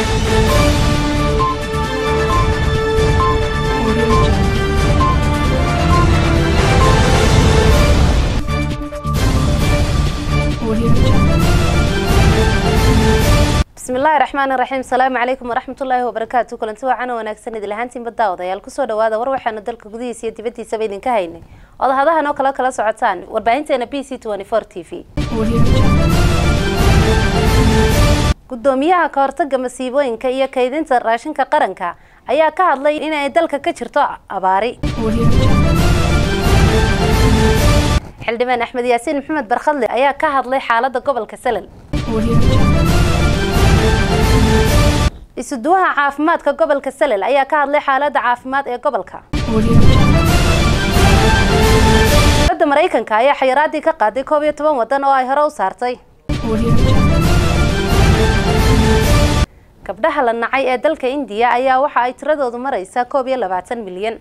bismillahi raxmaani raxiim salaamu calaykum waraxmatullaahi wabarakaatu kulanti wacan wanaagsan idil ahaantiinba daawadayaal kusoo dhawaada war waxaanu dalka gudihiisa iyo dibadiisaba idinka haynay odahadahan oo kale kala socotaan warbaahinteena b c t v gudoomiyaha kahortaga masiibooyinka iyo kaydinta raashinka qaranka ayaa ka hadlay inay dalka ka jirto abaari xildhibaan axmed yaasiin maxamed barkhadle ayaa ka hadlay xaalada gobolka salal isuduwaha caafimaadka gobolka salel ayaa ka hadlay xaalada caafimaad ee gobolka dowladda maraykanka ayaa xayiraadii ka qaaday koob iyo toban wadan oo ay hore u saartay gabdhaha la nacay ee dalka indiya ayaa waxa ay tiradoodu maraysaa koob iyo labaatan milyan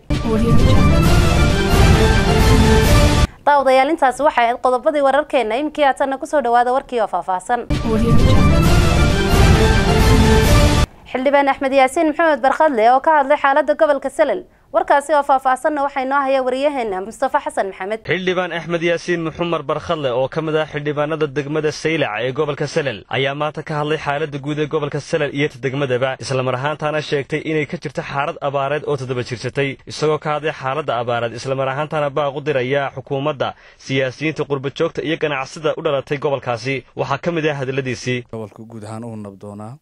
daawadayaal intaasi waxay ahayd qodobadii wararkeena imkii haatanna kusoo dhawaada warkii oo faahfaahsan xildhibaan axmed yaasiin maxamed barkhadle oo ka hadlay xaalada gobolka salel warkaasi oo faahfaahsanna waxaa inoo haya wariyaheena mustafa xasan maxamed xildhibaan axmed yaasiin muxumar barkhadle oo ka mid ah xildhibaanada degmada saylac ee gobolka salel ayaa maanta ka hadlay xaalada guud ee gobolka salel iyo ta degmadaba islamar ahaantaana sheegtay inay ka jirto xaalad abaareed oo toddoba jirsatay isagoo ka hadlay xaalada abaareed islamar ahaantaana baaq u diraya xukuumadda siyaasiyiinta qurbajoogta iyo ganacsida u dhalatay gobolkaasi waxaa ka mid ah hadaladiisii gobolka guud ahaan uu nabdoonaa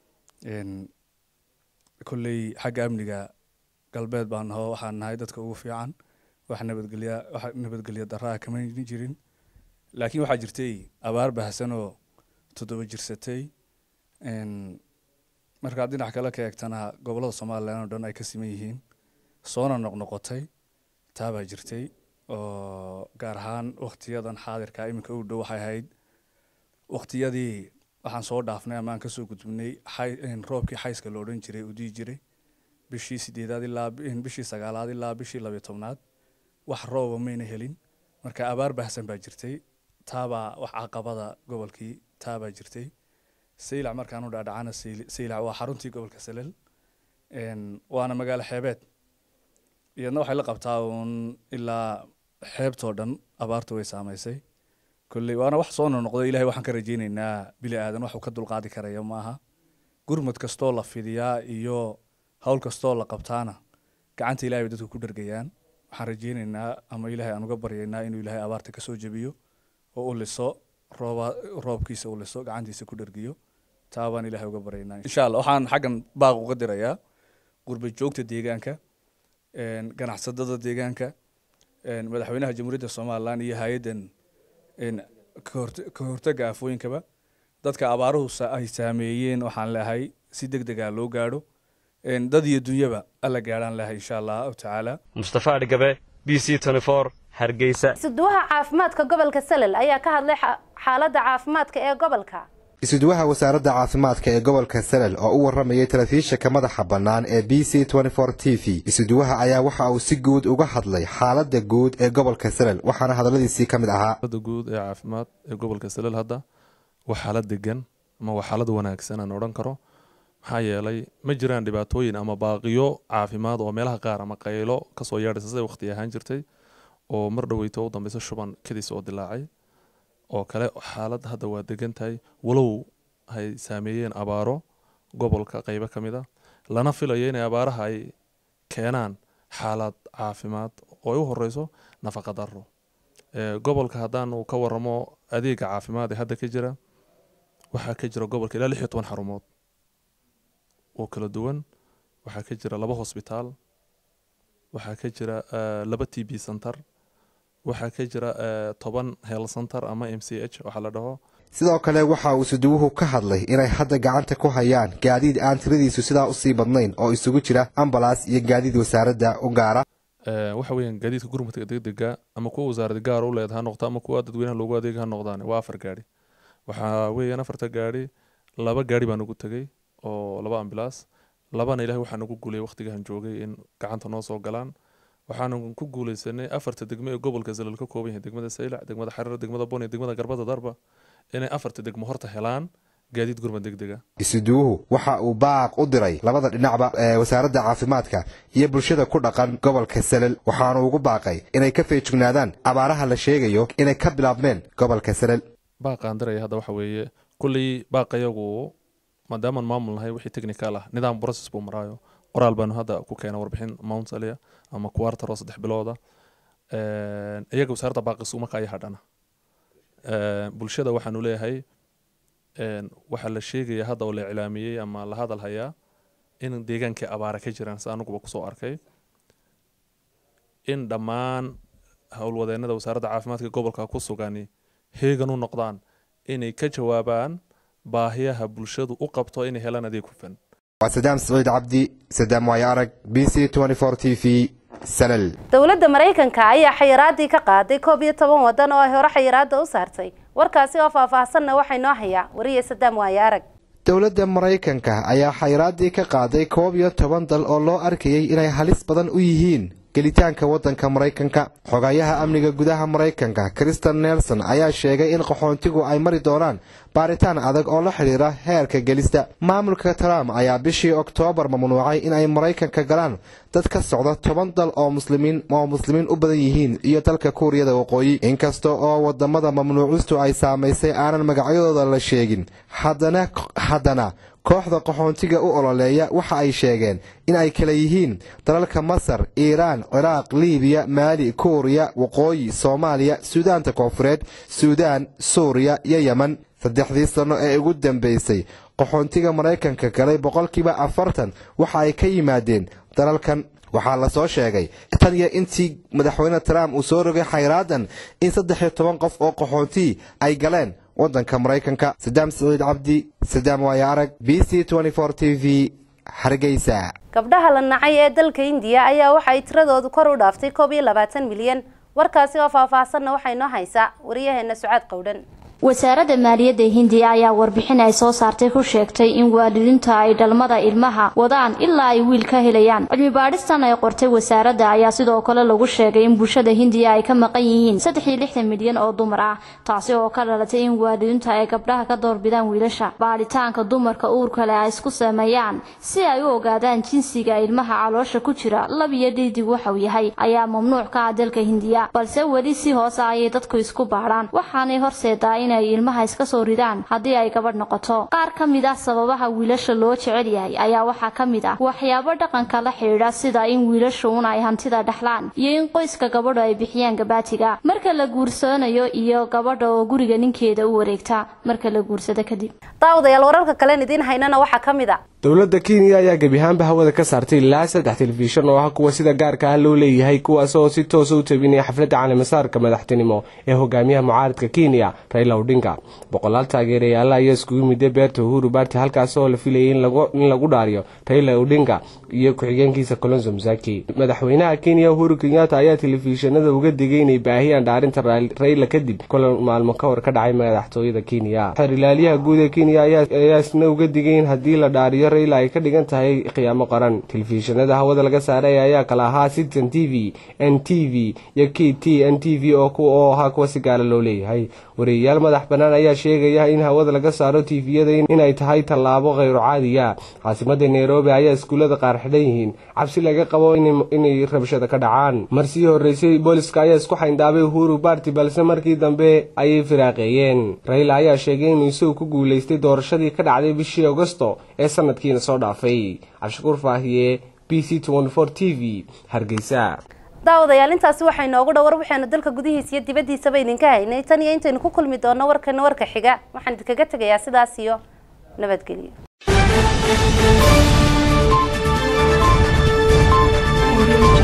kolley xagga amniga galbeed baan naho waxaan nahay dadka ugu fiican wax nabadgelya wax nabadgelya daraa kama jirin laakiin waxaa jirtay abaar baahsan oo toddoba jirsatay markaad dhinac kale ka eegtana gobollada somalilan oo dhan ay ka siman yihiin soona noqnoqotay taabaa jirtay oo gaar ahaan waktiyadan xaadirka iminka u dhow waxay ahayd waktiyadii waxaan soo dhaafnay ama aan kasoo gudbinay roobkii xayska la odhan jiray udii jiray bishii sideedaad ilaa bishii sagaalaad ilaa bishii labiyo tobnaad wax rooba mayna helin marka abaar baahsan baa jirtay taabaa wax caqabada gobolkii taabaa jirtay saylac markaan u dhaadhacana saylac waa xaruntii gobolka salel waana magaalo xeebeed iyadna waxay la qabtaa uun ilaa xeebtoo dhan abaartu way saamaysay kolley waana wax soo nonoqdo ilahay waxaan ka rajeyneynaa bili aadan waxuu ka dulqaadi karaya maaha gurmud kastoo la fidiyaa iyo howl kastoo la qabtaana gacanta ilahay bay dadku ku dhergayaan waxaan rajeyneynaa ama ilahay aan uga baryaynaa inuu ilahay abaarta kasoo jebiyo oo u liso rooba roobkiisa u liso gacantiisa ku dhergiyo taa baan ilahay uga baryaynaa insha allah waxaan xaggan baaq uga dirayaa gurba joogta deegaanka ganacsadada deegaanka madaxweynaha jamhuuriyadda somalilan iyo hay-addan ka hortaga aafooyinkaba dadka abaaruhu ay saameeyeen waxaan leahay si deg dega loo gaadho dad iyo dunyaba alla gaadhaan leahay insha allahu tacaala mustafa adhigabe b c hargeysa isuduwaha caafimaadka gobolka salel ayaa ka hadlay xaalada caafimaadka ee gobolka isuduwaha wasaaradda caafimaadka ee gobolka salel oo u waramayay telefishinka madaxa bannaan ee b c t v isuduwaha ayaa waxa uu si guud uga hadlay xaaladda guud ee gobolka salel waxaana hadalladiisii ka mid ahaa xaalada guud ee caafimaad ee gobolka salel hadda waa xaalad degan ama waa xaalad wanaagsan aan odhan karo maxaa yeelay ma jiraan dhibaatooyin ama baaqiyo caafimaad oo meelaha qaar ama qaylo kasoo yeedhaysa siday waqti ahaan jirtay oo mar dhoweyto u dambeyso shuban kadis oo dilaacay oo kale xaalad hadda waa degan tahay walow hay saameeyeen abaaro gobolka qeybo ka mid a lana filayo inay abaaraha ay keenaan xaalad caafimaad oo ay u horeyso nafaqa daro gobolka haddaanu ka waramo adeega caafimaad ee hadda ka jira waxaa ka jira gobolka ilaa lix iyo toban xarumood oo kala duwan waxaa ka jira laba hosbitaal waxaa ka jira laba t b center waxaa ka jira toban hel center ama m c h waxaa la dhaho sidoo kale waxa uu isuduwuhu ka hadlay inay hadda gacanta ku hayaan gaadiid aan tiradiisu sidaa usii badnayn oo isugu jira ambalas iyo gaadiid wasaaradda u gaara waxa weeyaan gaadiidka gurmadka degdega ama kuwa wasaaradda gaar u leed ha noqdo ama kuwa dadweynaha loogu adeega ha noqdaan waa afar gaari waxaa weeyaan afarta gaari laba gaari baan ugu tegey oo laba ambilaas labana ilahay waxaa nagu guulay waqtigahan joogay in gacanta noo soo galaan waxaanu ku guuleysanay afarta degmo ee gobolka salal ka kooban yahay degmada saylac degmada xareer degmada bon iyo degmada garbada darba inay afarta degmo horta helaan gaadiid gurmad deg dega isuduwuhu waxa uu baaq u diray labada dhinacba ee wasaaradda caafimaadka iyo bulshada ku dhaqan gobolka salel waxaanu ugu baaqay inay ka feejignaadaan abaaraha la sheegayo inay ka bilaabmeen gobolka salel baaqaan diraya hadda waxa weeye kulley baaqayagu maadaamaan maamul nahay wixii technical ah nidaam process buu maraayo qoraal baanu hadda ku keena warbixin mount alia ama quarter oo saddex bilooda iyaga wasaaradda baaqis marka ay hadhana bulshada waxaanu leeyahay waxaa la sheegaya hadda oo la iclaamiyey ama la hadal hayaa in deegaankii abaara ka jiraan si anuguba kusoo arkay in dhammaan howlwadeenada wasaaradda caafimaadka gobolka ku sugani heegan u noqdaan inay ka jawaabaan baahiyaha bulshadu u qabto inay helaan adeeg hufan waa sadaam siciid cabdi sadaam waayo arag b c t v salel dowladda maraykanka ayaa xayiraadii ka qaaday koob iyo toban wadan oo ay hore xayiraada u saartay warkaasi oo faahfaahsanna waxay noo hayaa wariye sadaam waayo arag dowladda maraykanka ayaa xayiraadii ka qaaday koob iyo toban dal oo loo arkayay inay halis badan u yihiin gelitaanka waddanka maraykanka xogayaha amniga gudaha maraykanka kristen nelson ayaa sheegay in qaxoontigu ay mari doonaan baaritaan adag oo la xidhiira heerka gelista maamulka trump ayaa bishii oktoobar mamnuucay in ay maraykanka galaan dad ka socda toban dal oo muslimiin oo muslimiin u badan yihiin iyo dalka kuuriyada waqooyi inkasta oo wadamada mamnuucistu ay saamaysay aanan magacyadooda la sheegin haddana haddana kooxda qaxoontiga u ololeeya waxa ay sheegeen in ay kala yihiin dalalka masar iiraan ciraaq liibiya maali kuuriya waqooyi soomaaliya suudaanta koonfureed suudaan suuriya iyo yemen saddexdii sanno ee ugu dambaysay qaxoontiga maraykanka galay boqolkiiba afartan waxa ay ka yimaadeen dalalkan waxaa lasoo sheegay tan iyo intii madaxweyne trump uu soo rogay xayraadan in saddex iyo toban qof oo qaxoontii ay galeen waddanka maraykanka sadaam siciid cabdi sadaam waayo arag b c t v hargeysa gabdhaha la nacay ee dalka indiya ayaa waxa ay tiradoodu kor u dhaaftay koob iyo labaatan milyan warkaasi oo faahfaahsanna waxay noo haysaa wariyaheena sucaad qowdhan wasaaradda maaliyadda hindiya ayaa warbixin ay soo saartay ku sheegtay in waalidiinta ay dhalmada ilmaha wadaan ilaa ay wiil ka helayaan cilmi baadhistan ay qortay wasaaradda ayaa sidoo kale lagu sheegay in bulshada hindiya ay ka maqan yihiin saddex iyo lixdan milyan oo dumar ah taasi oo ka dhalatay in waalidiintu ay gabdhaha ka doorbidaan wiilasha baadhitaanka dumarka uurka leh ay isku sameeyaan si ay u ogaadaan jinsiga ilmaha caloosha ku jira lab iyo dhidig waxau yahay ayaa mamnuuc ka ah dalka hindiya balse weli si hoose ayay dadku isku baadhaan waxaanay horseedaa inay ilmaha iska soo ridaan haddii ay gabadh noqoto qaar ka mid ah sababaha wiilasha loo jecel yahay ayaa waxaa ka mid ah waxyaabo dhaqanka la xidhiidha sida in wiilashu un ay hantida dhexlaan iyo in qoyska gabadhu ay bixiyaan gabaatiga marka la guursanayo iyo gabadha oo guriga ninkeeda u wareegta marka la guursado kadib daawadayaal wararka kalen idiin haynana waxaa ka mid a dowladda kenya ayaa gebi ahaanba hawada ka saartay ilaa saddex telefishan oo ah kuwa sida gaarka ah loo leeyahay kuwaas oo si toosa u tabinaya xafladda caleemasaarka madaxtinimo ee hogaamiyaha mucaaradka kenya raila odinga boqolaal taageerayaala ayaa iskugu miday beerta uhuru baarti halkaas oo la filayay in lagu dhaariyo raila odinga iyo ku-xigeenkiisa colonzo musaki madaxweynaha kenya uhuru kenyatta ayaa telefishanada uga digay inay baahiyaan dhaarinta raila kadib kulan maalmo ka hor ka dhacay madaxtooyada kenya xerilaalyaha guud ee kenya ayaa isna uga digay in haddii la dhaariyo raila ay ka dhigan tahay khiyaamo qaran telefishanada hawada laga saaray ayaa kala ahaa citizen t v n t v iyo k t n t v oo ahaa kuwa si gaala loo leeyahay wariyayaal madax bannaan ayaa sheegaya in hawada laga saaro tiifiyada inay tahay tallaabo khayru caadiya caasimada nairobi ayaa iskuullada qaar xidhan yihiin cabsi laga qabo inay rabshada ka dhacaan marsii horreysay booliska ayaa isku xayndaabay uhuru baarti balse markii dambe ayay firaaqeeyeen raila ayaa sheegay inuu isagu ku guulaystay doorashadii ka dhacday bishii agosto ee sanadkiina soo dhaafay cabshakuur faahiye b c t v hargeysa daawadayaal intaasi waxay noogu dhowar waxaanu dalka gudihiisa iyo dibaddiisaba idinka haynay tan iyo intaynu ku kulmi doonno warkana warka xiga waxaan idinkaga tegayaa sidaas iyo nabadgelyo